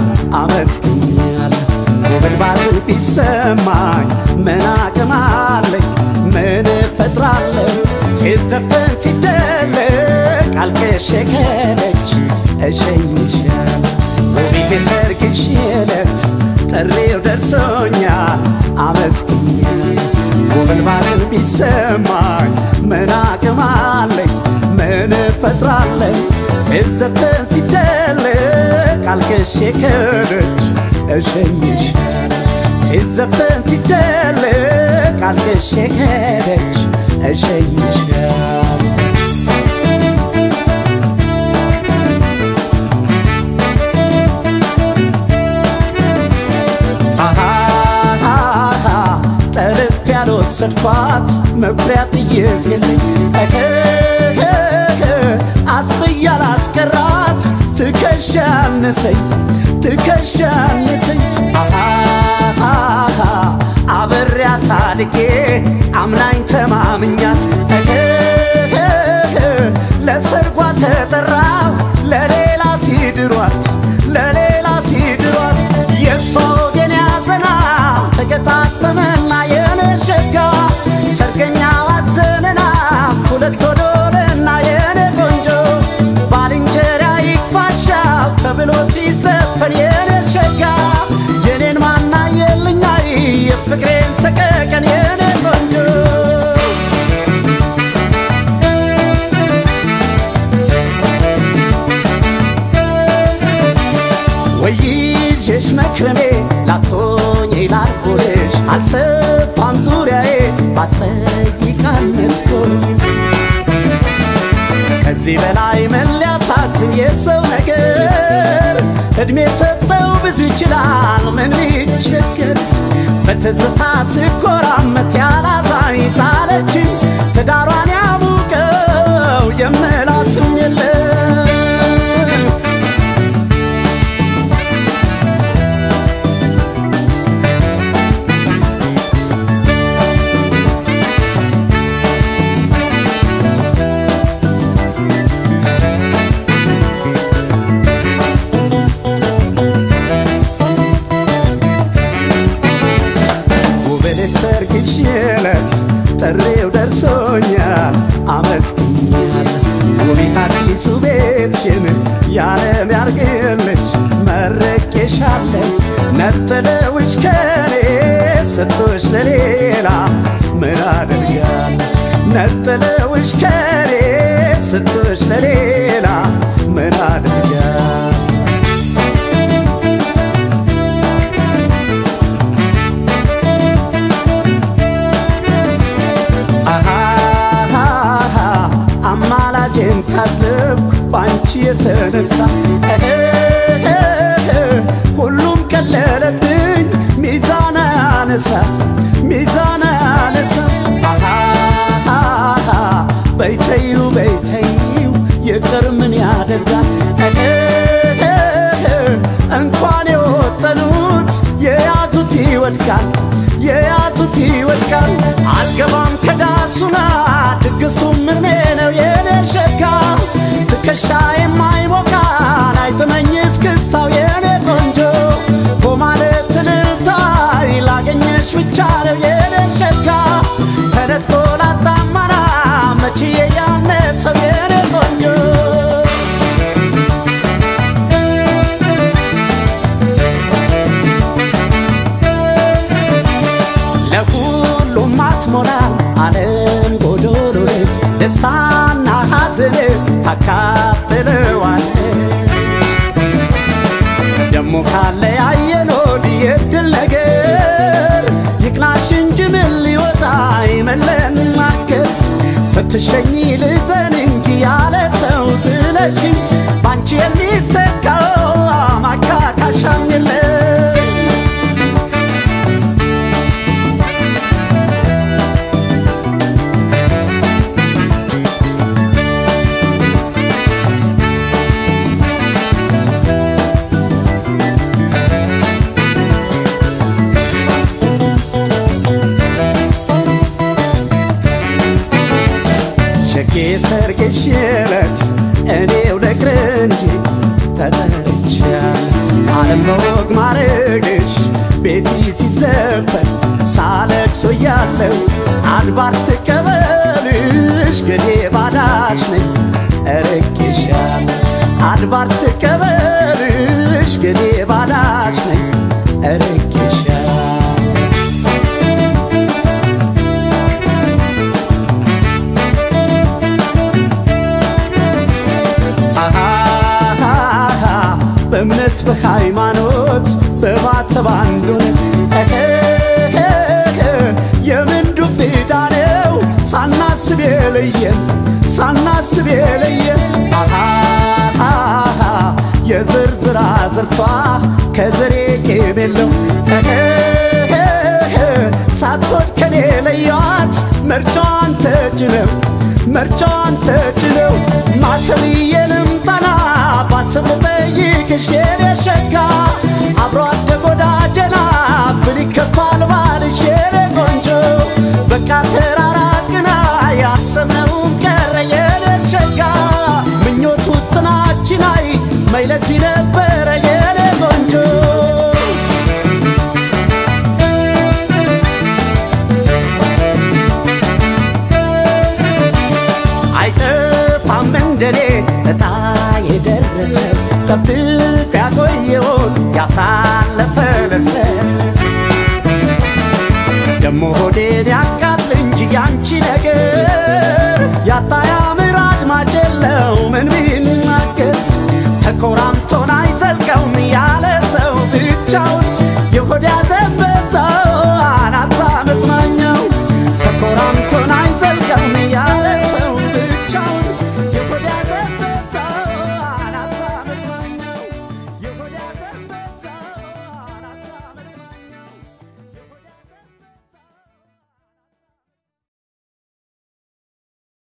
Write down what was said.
አመስግኛለሁ። ጉብል ባዝን ቢሰማኝ ምን አቅም አለኝ? ምን እፈጥራለሁ? ሲዘፈን ሲደለቅ አልቅሼ ከደጅ እሸኝሻለሁ። ውቢት የሰርግሽ ዕለት ጥሪው ደርሶኛል አመስግኛለሁ። ጉብል ባዝን ቢሰማኝ ምን አቅም አለኝ? ምን እፈጥራለሁ? ሲዘፈን ሲደለቅ አልቅሼ ከደጅ እሸኝሻለሁ። ሲዘፈን ሲደለቅ አልቅሼ ከደጅ እሸኝሻለሁ። አሃሃሃ ጠልፍ ያልወሰድኳት መኩሪያ ጥይት የለኝ እህህህ አስጥያ ላስቀራት ትከሻ አነሰኝ ትከሻ አነሰኝ አሃሃሃ አብሬያት አድጌ አምናኝ ተማምኛት እህህህ ለሰርጓ ተጠራሁ ለሌላ ሲድሯት ለሌላ ሲድሯት የእሷ ወገን ያዘና ተገጣጠመና የኔ ሸጋ ሰርገኛ ዋዘነና ሁለት ወዶልና የኔ ቆንጆ ባልንጀራ ይክፋሻው ተብሎ ሲዘፈን የኔ ሸጋ የኔን ማና የልኛይ የፍቅሬን ሰቀቀን የኔ ቆንጆ ወይዤሽ መክረሜ ላቶኝ ላልኩልሽ አልሰፋም ዙሪያዬ ባስጠይቃል መስኮል ከዚህ በላይ ምን ሊያሳዝን የሰው ነገር እድሜ ሰጠው ብዙ ይችላል ምን ይቸገር በትዝታ ስኮራመት ያላዛኝ ጣለችኝ ትዳሯን ያሙቀው የምላትም የለም ውበት ሰርግሽ ዕለት ጥሪው ደርሶኛል አመስግኛለሁ። ውቢት አዲሱ ቤትሽን ያለም ያርግልሽ መርቄሻለሁ። ነጥለውሽ ከኔ ስቶሽ ለሌላ ምን አደርጋለሁ? ነጥለውሽ ከኔ ስቶሽ ለሌላ ምን አደርጋለሁ? አሃሃሃ አማላጄን ታዘብኩ ባንቺ የተነሳ እህህህ ሁሉም ቀለለብኝ ሚዛን አነሳ ሚዛን አነሳ አሃሃሃ በይተዩ በይተዩ ይቅር ምን ያደርጋል እህህህ እንኳን የወጠኑት የያዙት ይወድቃል የያዙት ይወድቃል አልገባም ከዳሱና ድግሱ ምርሜ ነው የኔ ሸጋ ትከሻ የማይሞቃን አይጥመኝ እስክስታው የኔ ቆንጆ በማለት እልልታይ ላገኘሽ ብቻ ነው የኔ ሸጋ ተነጥቆ ላጣማና መችዬ ያነሰው የኔ ቆንጆ ለሁሉም አትሞላም ዓለም ጎዶሎ ነች። ደስታና ሐዘን ታካፍለዋለች። ደሞ ካለ ያየኖድ የድል ነገር ይቅናሽ እንጂ ምን ሊወጣ ይመለናገር ስትሸኝ ልዘን እንጂ ያለ ሰው ጥለሽኝ ባንቺ የሚተካው ማካካሻም የለም ሸጌ ሰር ላረግሽ ቤቲ ሲዘፈን ሳለቅሶ ያለው አድባር ትቀበልሽ ገዴ ባዳሽ ነኝ እርቄሻል አድባር ትቀበልሽ ገዴ ባዳሽ ነኝ እርቄሻል አሃሃሃ በእምነት በሃይማኖት በማተብ አንዱን የምን ዱብ ዕዳ ነው ሳናስብ የለየን ሳናስብ የለየን አሃሃሃ የዝርዝር አዝርቷ ከዘሬ ቄም የለው ሳትወድ ከኔ ለያት መርጫዋን ተጭነው መርጫዋን ተጭነው ማተብዬ ልምጠና ባስብ ልጠይቅሽ የኔ ሸጋ አብሮ አደግ ወዳጀና ብል ይከፋል ባልሽ የኔ ቆንጆ በቃ ተራራቅና ያሰብነውም ቀረ የኔ ሸጋ ምኞቱ ጥናችን አይ መይለዚህ ነበረ የኔ ቆንጆ አይጠፋም እንደኔ እጣ የደረሰ ጠብቅ